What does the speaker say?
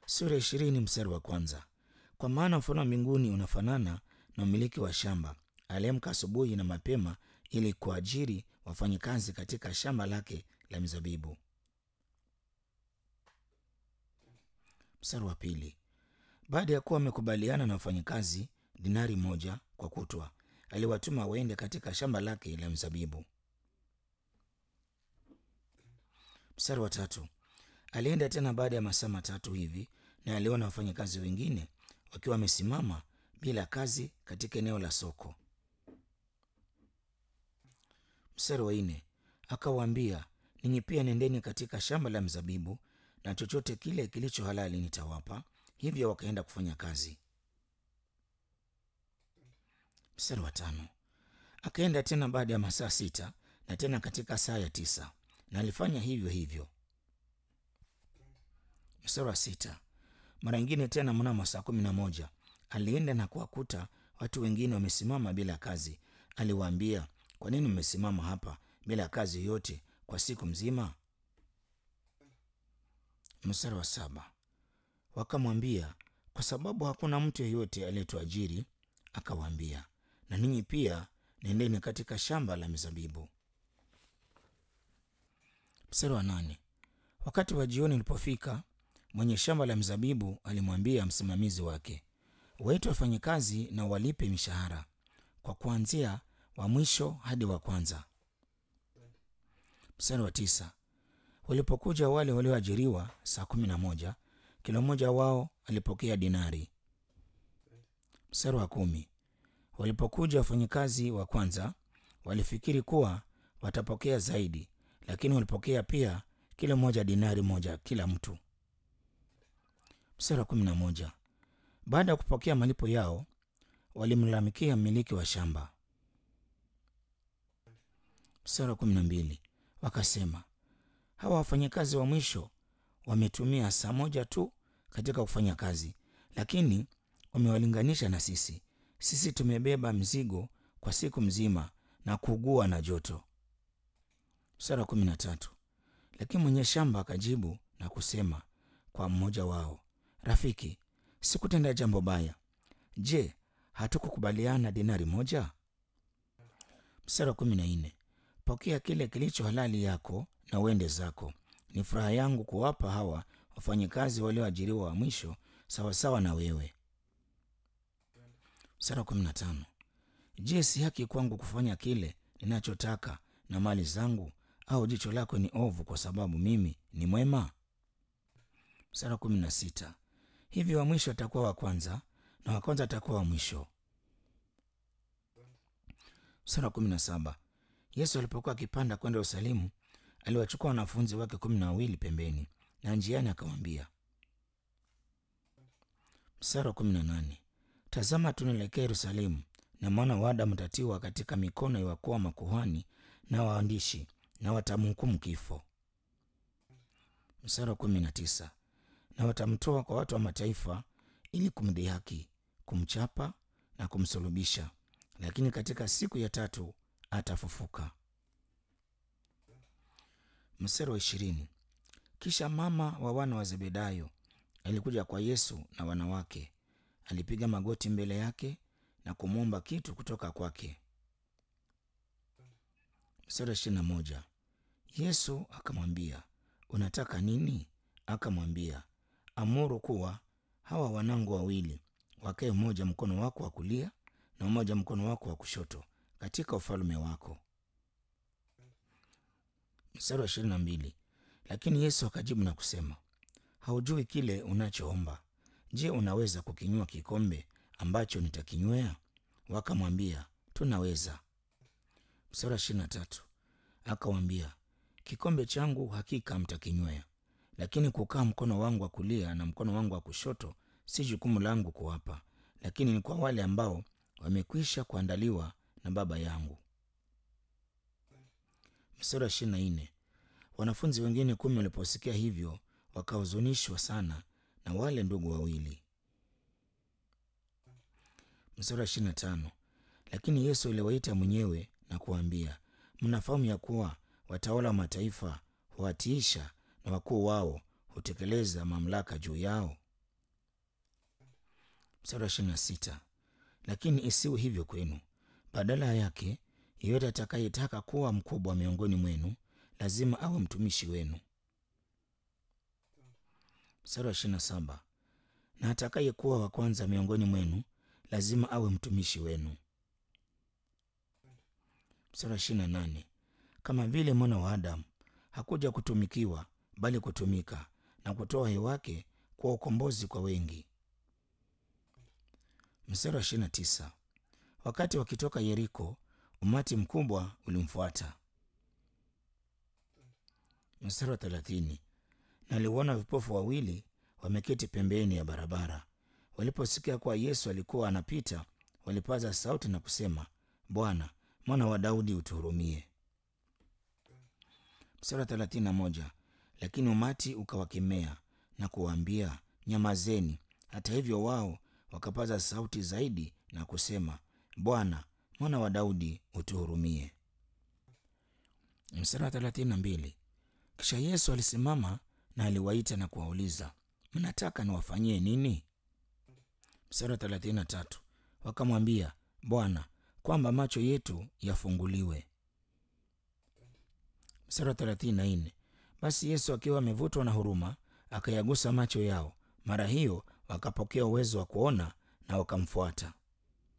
sura ishirini mstari wa kwanza. Kwa maana mfalme wa mbinguni unafanana na mmiliki wa shamba aliamka asubuhi na mapema ili kuajiri wafanyakazi katika shamba lake la mizabibu. Mstari wa pili. Baada ya kuwa amekubaliana na wafanyakazi dinari moja kwa kutwa, aliwatuma waende katika shamba lake la mzabibu. Mstari wa tatu. Alienda tena baada ya masaa matatu hivi, na aliona wafanyakazi wengine wakiwa wamesimama bila kazi katika eneo la soko. Mstari wa nne. Akawaambia, ninyi pia nendeni katika shamba la mzabibu, na chochote kile kilicho halali nitawapa. Hivyo wakaenda kufanya kazi. Mstari wa tano. Akaenda tena baada ya masaa sita na tena katika saa ya tisa, na alifanya hivyo hivyo. Mstari wa sita. Mara nyingine tena mnamo saa kumi na moja alienda na kuwakuta watu wengine wamesimama bila kazi. Aliwaambia, kwa nini mmesimama hapa bila kazi yoyote kwa siku mzima? Mstari wa saba. Wakamwambia, kwa sababu hakuna mtu yeyote aliyetuajiri. Akawaambia, na ninyi pia nendeni katika shamba la mizabibu. Mstari wa nane. Wakati wa jioni ulipofika, mwenye shamba la mzabibu alimwambia msimamizi wake, waite wafanyakazi na walipe mishahara kwa kuanzia wa mwisho hadi wa kwanza. Mstari wa tisa. Walipokuja wale walioajiriwa saa kumi na moja, kila mmoja wao alipokea dinari. Mstari wa kumi. Walipokuja wafanyakazi wa kwanza, walifikiri kuwa watapokea zaidi, lakini walipokea pia kila mmoja dinari moja kila mtu. Mstari wa kumi na moja. Baada ya kupokea malipo yao, walimlalamikia mmiliki wa shamba. Mstari wa kumi na mbili. Wakasema, hawa wafanyakazi wa mwisho wametumia saa moja tu katika kufanya kazi, lakini wamewalinganisha na sisi. Sisi tumebeba mzigo kwa siku mzima na kuugua na joto. Mstari wa kumi na tatu. Lakini mwenye shamba akajibu na kusema kwa mmoja wao, rafiki, sikutenda jambo baya. Je, hatukukubaliana dinari moja? Mstari wa kumi na nne. Pokea kile kilicho halali yako na uende zako. Ni furaha yangu kuwapa hawa wafanyakazi walioajiriwa wa mwisho sawasawa na wewe. Mstari wa kumi na tano. Je, si haki kwangu kufanya kile ninachotaka na mali zangu, au jicho lako ni ovu kwa sababu mimi ni mwema? Mstari wa kumi na sita. Hivyo wa mwisho atakuwa wa kwanza na wa kwanza atakuwa wa mwisho. Mstari wa kumi na saba. Yesu alipokuwa akipanda kwenda Yerusalemu, aliwachukua wanafunzi wake kumi na wawili pembeni, na njiani akawaambia. Mstari wa kumi na nane. Tazama, tunaelekea Yerusalemu, na mwana wa Adamu atatiwa katika mikono ya wakuu wa makuhani na waandishi, na watamhukumu kifo. Mstari wa kumi na tisa. Na watamtoa kwa watu wa mataifa ili kumdhihaki, kumchapa na kumsulubisha, lakini katika siku ya tatu atafufuka. Mstari wa ishirini. Kisha mama wa wana wa Zebedayo alikuja kwa Yesu na wanawake, alipiga magoti mbele yake na kumwomba kitu kutoka kwake. Mstari wa ishirini na moja. Yesu akamwambia, unataka nini? Akamwambia, amuru kuwa hawa wanangu wawili wakae, mmoja mkono wako wa kulia na mmoja mkono wako wa kushoto katika ufalme wako. Mstari wa ishirini na mbili. Lakini Yesu akajibu na kusema, haujui kile unachoomba. Je, unaweza kukinywa kikombe ambacho nitakinywea? Wakamwambia, tunaweza. Mstari wa ishirini na tatu. Akawambia, kikombe changu hakika mtakinywea, lakini kukaa mkono wangu wa kulia na mkono wangu wa kushoto si jukumu langu kuwapa, lakini ni kwa wale ambao wamekwisha kuandaliwa na Baba yangu. Mstari wa ishirini na nne. Wanafunzi wengine kumi waliposikia hivyo wakahuzunishwa sana na wale ndugu wawili. Mstari wa ishirini na tano. Lakini Yesu aliwaita mwenyewe na kuwaambia, mnafahamu ya kuwa watawala wa mataifa huwatiisha na wakuu wao hutekeleza mamlaka juu yao. Mstari wa ishirini na sita lakini isiwe hivyo kwenu. Badala yake, yeyote atakayetaka kuwa mkubwa miongoni mwenu lazima awe mtumishi wenu. Mstari wa ishirini na saba na atakayekuwa wa kwanza miongoni mwenu lazima awe mtumishi wenu. Mstari wa ishirini na nane kama vile mwana wa Adamu hakuja kutumikiwa, bali kutumika na kutoa uhai wake kwa ukombozi kwa wengi. Mstari wa ishirini na tisa wakati wakitoka Yeriko, umati mkubwa ulimfuata. Mstari wa thelathini na aliwaona vipofu wawili wameketi pembeni ya barabara. Waliposikia kuwa Yesu alikuwa anapita, walipaza sauti na kusema, Bwana, mwana wa Daudi, utuhurumie. Mstari wa thelathini na moja lakini umati ukawakemea na kuwaambia, nyamazeni. Hata hivyo wao wakapaza sauti zaidi na kusema, Bwana, mwana wa Daudi, utuhurumie. Mstari wa thelathini na mbili kisha Yesu alisimama na aliwaita na kuwauliza, mnataka niwafanyie nini? Mstari wa thelathini na tatu wakamwambia, Bwana, kwamba macho yetu yafunguliwe. Mstari wa thelathini na nne basi Yesu akiwa amevutwa na huruma akayagusa macho yao, mara hiyo wakapokea uwezo wa kuona na wakamfuata.